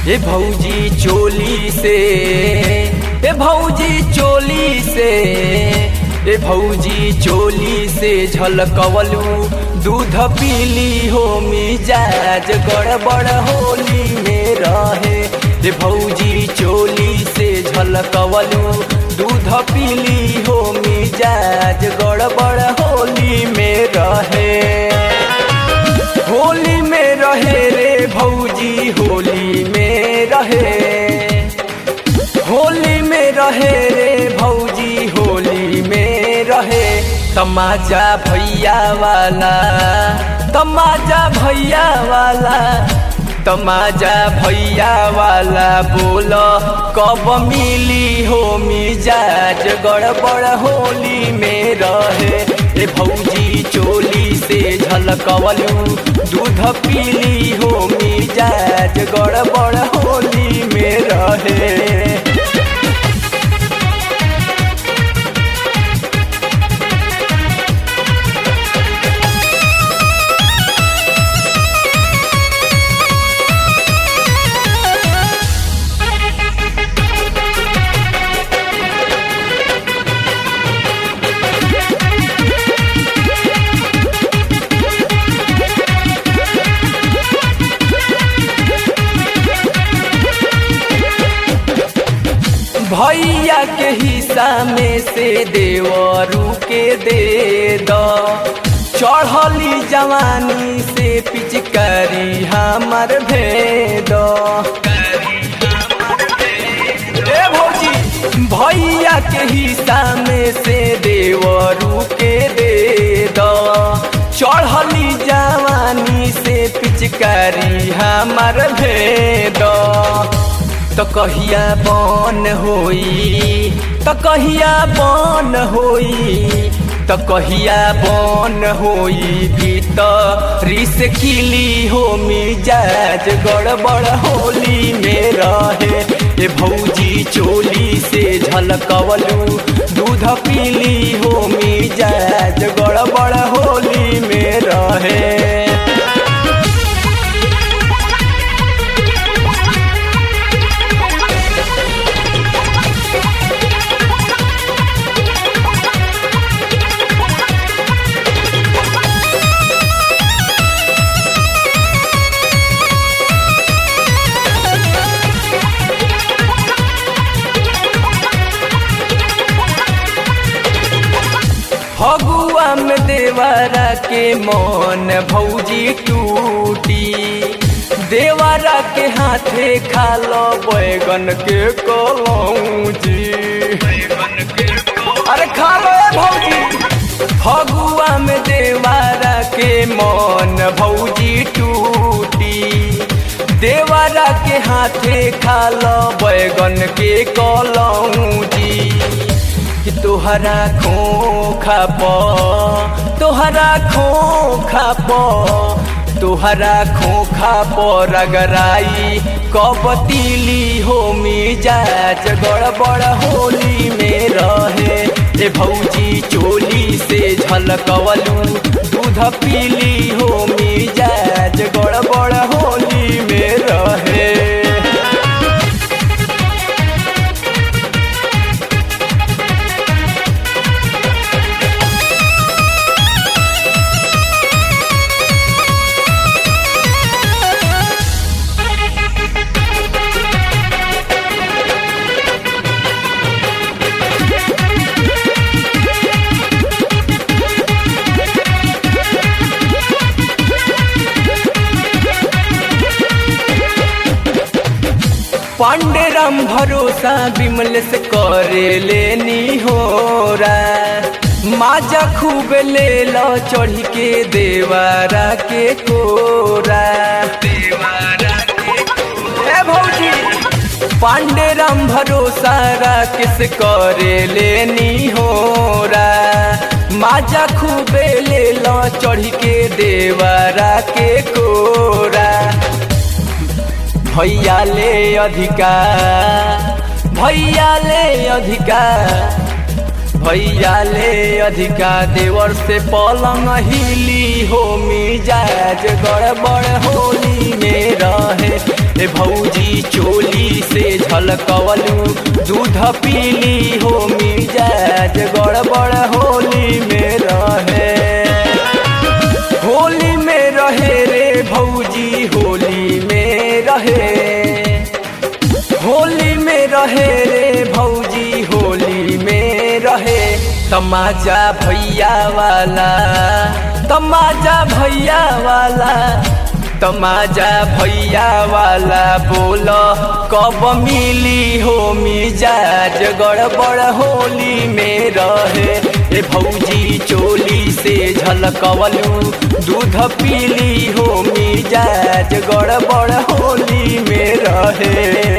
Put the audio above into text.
ए भौजी चोली से ए भौजी चोली से ए भौजी चोली से झलकवलू दूध पीली हो मिजाज गड़बड़ होली में रहे ए भौजी चोली से झलकवलू दूध पीली हो मिजाज गड़बड़ होली में रहे होली में रहे रे भौजी होली में रहे होली में रहे रे भौजी होली में रहे तमाजा भैया वाला तमाजा भैया वाला तमाजा भैया वाला बोल कब मिली हो मिजाज गड़बड़ होली में रहे ए भौजी चोली से झलकवलू दूध पीली हो मिजाज गड़बड़ होली में रहे भैया के हिस्सा में से देवरू के दे दो चढ़ली जवानी से पिचकारी हमर भेद ए भौजी भैया के हिस्सा में से देवरू के दे दो चढ़ली जवानी से पिचकारी हमर भेद तो कहिया बन होई तो कहिया बन होई तो कहिया बन होई भीतरी से किली हो मिजाज गड़बड़ होली में रहे ए भौजी चोली से झलकवलू दूध पीली हो मिजाज गड़बड़ होली में रहे फगुआ में देवारा के मन भौजी टूटी देवारा के हाथे खालो बैगन के कलौजी अरे खा लो ए भौजी फगुआ में देवारा के मन भौजी टूटी देवारा के हाथे खालो बैगन के कलौजी कि तोहरा खोखा प तोहरा खोखा प तोहरा खोखा पर रगराई कबतीली हो मिजाज गड़बड़ होली में रहे ए भौजी चोली से झलकवलू दूध पीली हो मिजाज गड़बड़ होली में रहे पांडे राम भरोसा विमल से करे लेनी हो माजा खूब ले लो चढ़ के देवारा के कोरा देवारा के भौजी पांडे राम भरोसा किस करे लेनी हो माजा खूबे ले लो चढ़ के देवारा के कोरा भैया ले अधिका भैया ले अधिका भैया ले अधिका देवर से पलंग हिली हो मिजाज गड़बड़ होली में रहे ए भौजी चोली से झलकवलू दूध पीली हो मिजाज गड़बड़ होली में रहे होली में रहे रे भौजी होली में रहे होली में रहे रे भौजी होली में रहे तमाजा भैया वाला तमाजा भैया वाला तमाजा भैया वाला बोल कब मिली हो मिजाज गड़बड़ होली में रहे ए भौजी चोली से झलकवलू दूध पीली हो मिजाज गड़बड़ होली में रहे